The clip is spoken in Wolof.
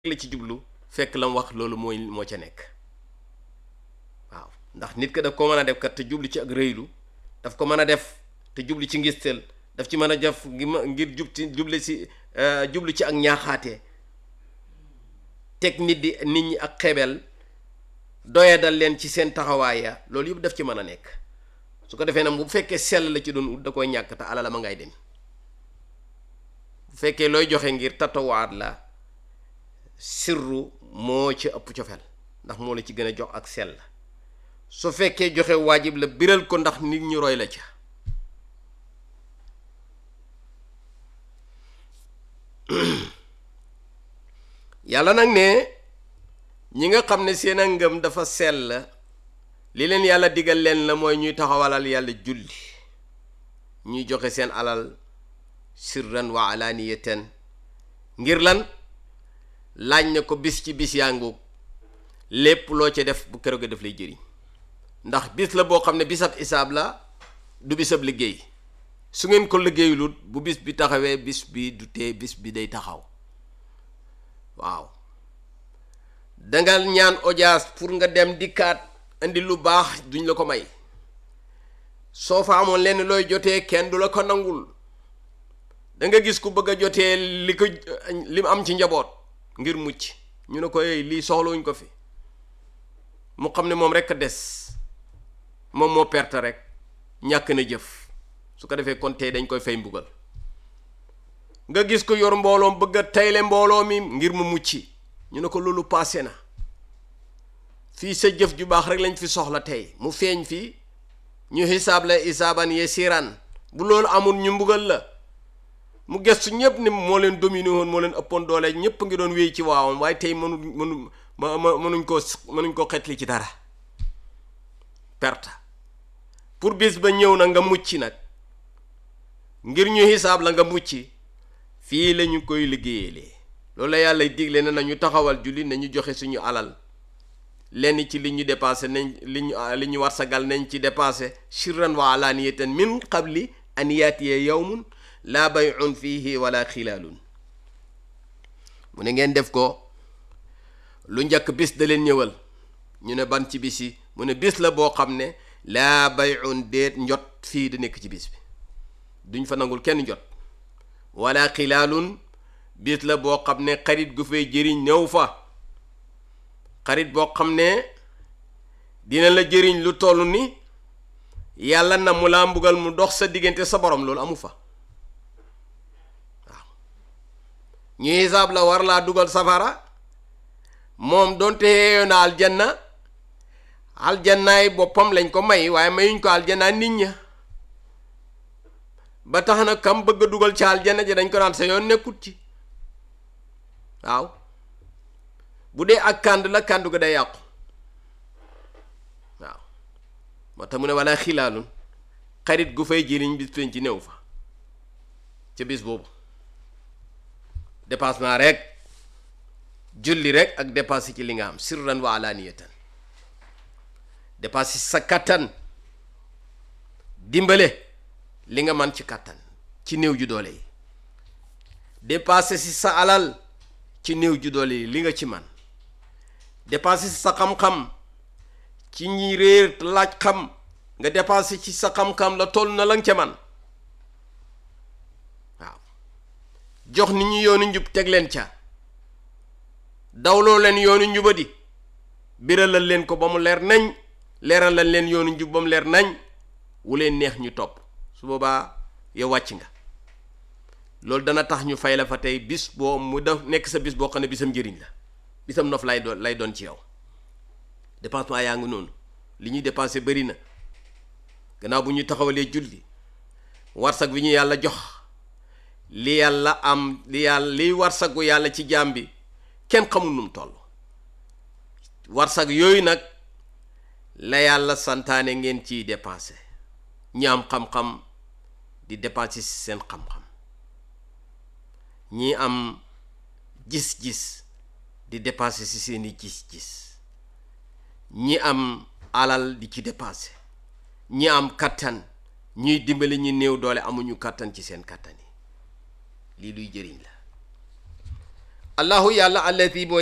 la ci jublu fekk la mu wax loolu mooy moo ca nekk waaw ndax nit ka daf ko mën a def kat te jublu ci ak rëylu daf ko mën a def te jublu ci ngistal daf ci mën a def ngir jub ci jublu si jublu ci ak ñaaxaate teg nit di nit ñi ak xebel doyadal leen ci seen taxawaaya loolu yëpp daf ci mën a nekk su ko defee nag bu fekkee sell la ci doon ut da koy ñàkk te alala ma ngay dem bu fekkee looy joxe ngir tatawaat la sirru moo ci ëpp cofeel ndax moo la ci gën a jox ak sell su fekkee joxe waajib la biral ko ndax nit ñi roy la ca yàlla nag ne ñi nga xam ne seen a ngëm dafa sell li leen yàlla digal leen la mooy ñuy taxawalal yàlla julli ñuy joxe seen alal sirran wa alaaniyatan ngir lan laaj na ko bis ci bis yaa ngoog lépp loo ca def bu keroog def lay jëriñ ndax bis la boo xam ne bisab isaab la du bisab liggéey su ngeen ko liggéeyulut bu bis bi taxawee bis bi du tee bis bi day taxaw waaw danga ñaan audience pour nga dem dikkaat indi lu baax duñ la ko may soo fa amoon lenn looy jotee kenn du la ko nangul da nga gis ku bëgg a jotee li ko li mu am ci njaboot ngir mucc ñu ne ko yooyu lii soxlawuñ ko fi mu xam ne moom rek a des moom moo perte rek ñàkk na jëf su ko defee kon tey dañ koy fay mbugal nga gis ko yor mbooloom bëgg a tayle mbooloo mi ngir mu mucc ñu ne ko loolu passé na fii sa jëf ju baax rek lañ fi soxla tey mu feeñ fii ñu xisaab la isaaban ye siran bu loolu amul ñu mbugal la mu gëstu ñëpp ni moo leen dominé woon moo leen ëppoon doole ñëpp ngi doon wéy ci waawam waaye tey mënu mënu ma mënuñ koo mënuñ koo xetli ci dara perte pour bis ba ñëw na nga mucc nag ngir ñu xisaab la nga mucc fii la ñu koy liggéeyalee loolu la yàlla digle na nañu taxawal julli nañu joxe suñu alal lenn ci li ñu dépensé nañ li ñu li ñu war sagal nañ ci dépensé sirran wa alaaniyatan min qabli an yaatiya yawmun laa bay'un fihi wala xilaalun mu ne ngeen def ko lu njëkk bis da leen ñëwal ñu ne ban ci bis yi mu ne bis la boo xam ne laa bay'un déet njot fii da nekk ci bis bi duñ fa nangul kenn njot wala xilaalun bis la boo xam ne xarit gu fay jëriñ ñëw fa xarit boo xam ne dina la jëriñ lu toll ni yàlla na mu laa mbugal mu dox sa diggante sa borom loolu amu fa waaw ñu hisaab la war laa dugal safara moom doonte yeeyoo na aljanna aljannaay boppam lañ ko may waaye mayuñ ko aljanna nit ña ba tax na kam bëgg a dugal ci aljanna ji dañ ko naan sa yoon nekkut ci waaw bu dee ak kànd la kàndu ga day yàqu waaw moo tax mu ne wala xilaalun xarit gu fay jëriñ bis penc ci néew fa ca bis boobu dépassement rek julli rek ak dépassé ci li nga am sirran wa alaaniyatan dépassé sa kattan dimbale li nga man ci kattan ci néew ju doole yi dépassé si sa alal ci néew ju doole yi li nga ci man dépassé si sa xam-xam ci ñi réer laaj xam nga dépassé ci sa xam-xam la toll na la nga ca man waaw jox nit ñi yoonu njub teg leen ca dawloo leen yoonu njubadi biralal leen ko ba mu leer nañ leeralal leen yoonu njub ba mu leer nañ wu leen neex ñu topp su boobaa yow wàcc nga loolu dana tax ñu fay la fa tey bis boo mu def nekk sa bis boo xam ne bisam njëriñ la bisam nof lay doon lay doon ci yow dépensement yaa ngi noonu li ñuy dépensé bëri na gannaaw bu ñu taxawalee julli warsak bi ñu yàlla jox li yàlla am li yàlla liy warsagu yàlla ci jaam bi kenn xamul nu mu toll warsak yooyu nag la yàlla santaane ngeen ciy dépensé ñi am xam-xam di dépensé ci seen xam-xam ñi am gis-gis di dépensé ci seeni gis-gis ñi am alal di ci dépensé ñi am kattan ñuy dimbali ñi néew doole amuñu kattan ci seen kattan yi lii luy jëriñ la allahu yàlla allati mooy